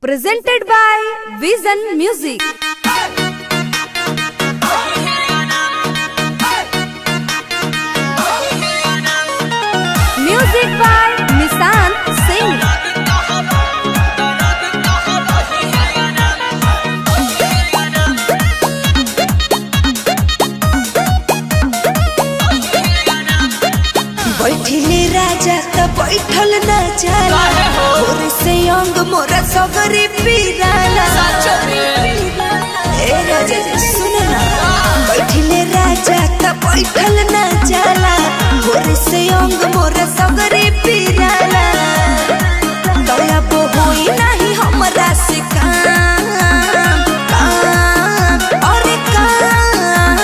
presented by Vision Music. Music by Nissan Singh. बैठिले राजा त बैठल न जाला भोर से अंग मोरा सगरी पीराला ए राजा जी सुन ना बैठिले राजा त बैठल न जाला भोर से अंग मोरा सगरी पीराला दया बो होई नाही हमरा से काम काम अरे काम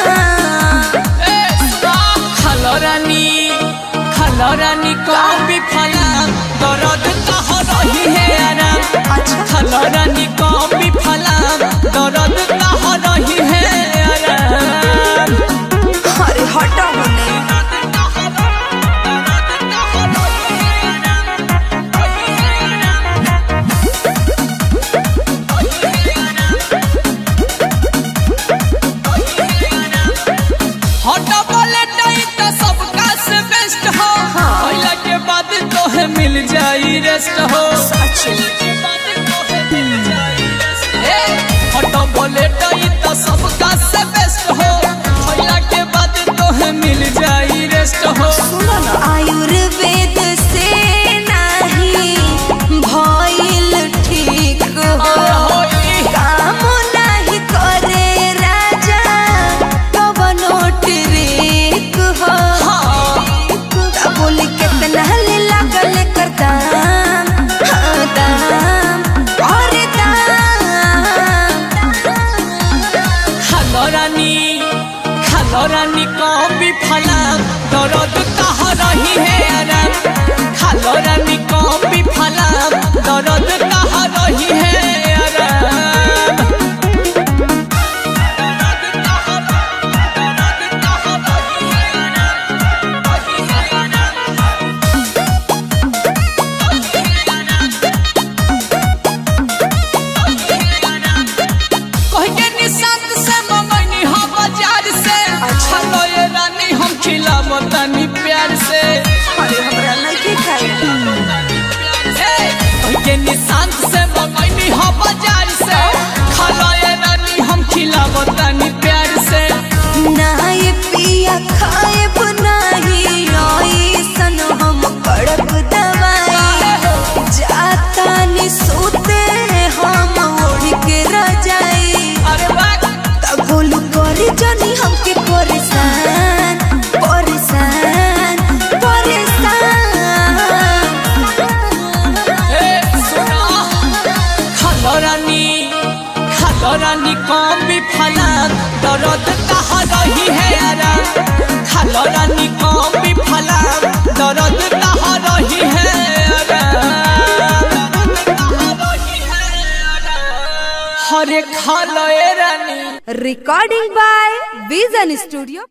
খালো রানী খালো রানী কবি ফলা দরদ কহ রহি হে আরাম খালো রানী কবি ফলা দরদ কহ রহি হে আরাম अरे हटा होने हट बोले नहीं तो सबका से बेस्ट हो होला के बाद तो है मिल जाई रेस्ट हो ए, हट बोले नहीं तो सबका से बेस्ट हो होला के बाद तो है मिल जाई रेस्ट हो सुनो ना आयुर्वेद से नहीं भइल ठीक हो काम नहीं करे राजा कवनो ट्रिक हो ता बोली कितना ले लागल कर दाम हाँ, दाम और दाम খালো রানী খালো রানী কবি ফলা দরদ কাহ রহি হে আরাম খালো রানী কবি ফলা দরদ কাহ রহি হে আরাম कह के निशांत से मंगनी हो बाजार से खालो ये रानी हम खिलाबो तनी प्यार से अरे हमरा नहीं खाए के निशांत से मंगनी हो बाजार से खालो ये रानी हम खिलाबो तनी प्यार से नाय पिया खाए बनाही ऐसन हम कड़क दवाई जाता नि सोते हम ओढ़ के रजाई अरे वाह तगोलू करे जनी हमके परेशान परेशान परेशान ए सुना खालो रानी खालो रानी कम भी फला दर्द कहाँ रही है आराम खालो रानी कम भी फला दर्द कहाँ रही है आराम हरे खालो ए रानी Recording by Vision Studio.